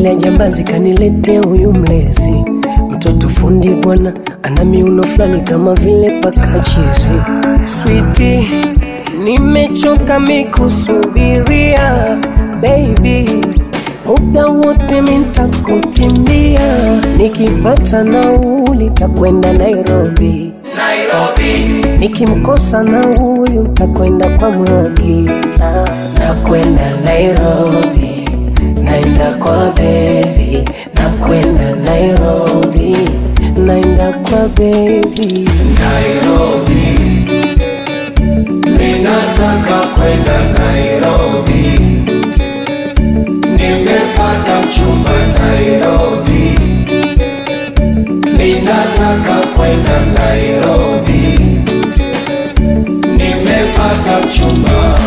lile jambazi kanilete huyu mlezi mtoto fundi bwana ana miuno fulani kama vile pakachizi switi nimechoka mikusubiria baby muda wote mintakutimbia nikipata nauli takwenda nairobi nikimkosa na huyu ntakwenda kwa mrogi nakwenda nairobi naenda kwa bebi nakwenda nairobi naenda kwa bebi Nairobi, ninataka kwenda Nairobi, nimepata mchumba Nairobi, ninataka kwenda Nairobi, nimepata mchumba.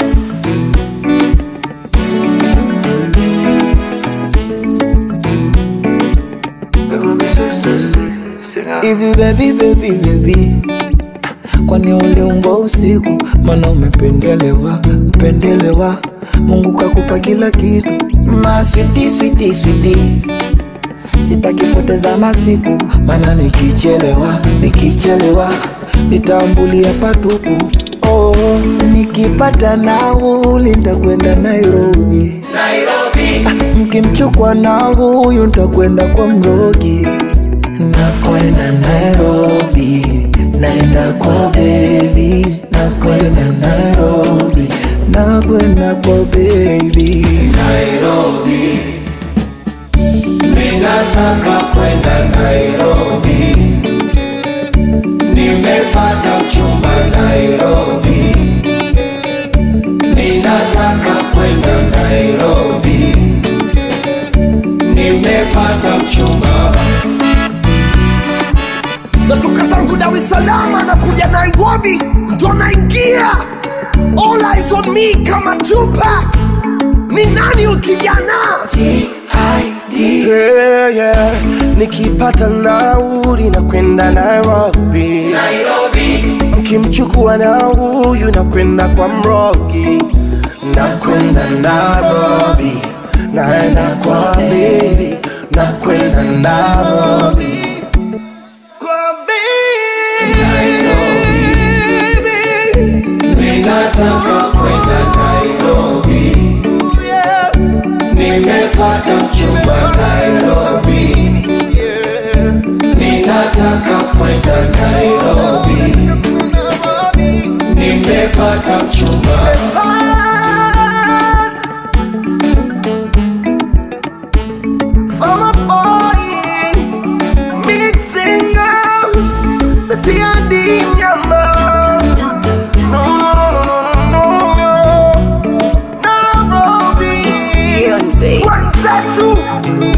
hivi baby baby baby kwani uliumbwa usiku mana umependelewa pendelewa mungu kakupa kila kitu maswiti switi switi sitakipoteza masiku mana nikichelewa nikichelewa nitambulia patupu oh, nikipata nauli ntakwenda nairobi Nairobi, mkimchukwa na huyu ntakwenda kwa mrogi nakwenda nairobi naenda kwa bebi nakwenda nairobi nakwenda kwa bebi Nairobi, ninataka kwenda Nairobi, nimepata mchumba Nairobi, ninataka kwenda Nairobi, nimepata mchumba. natoka zangu Dar es Salaam na kuja Nairobi, ndo naingia all eyes on me kama Tupac. Ni nani ukijana? yeah, yeah. nikipata nauli na kwenda nairobi Nairobi, mkimchukua na huyu na kwenda kwa mrogi na kwenda nairobi naenda kwa bebi na kwenda nairobi kwa bebi ninataka kwenda Nairobi, nimepata mchumba Nairobi, ninataka kwenda Nairobi, nimepata mchumba. Mama boy, mixing up the D&D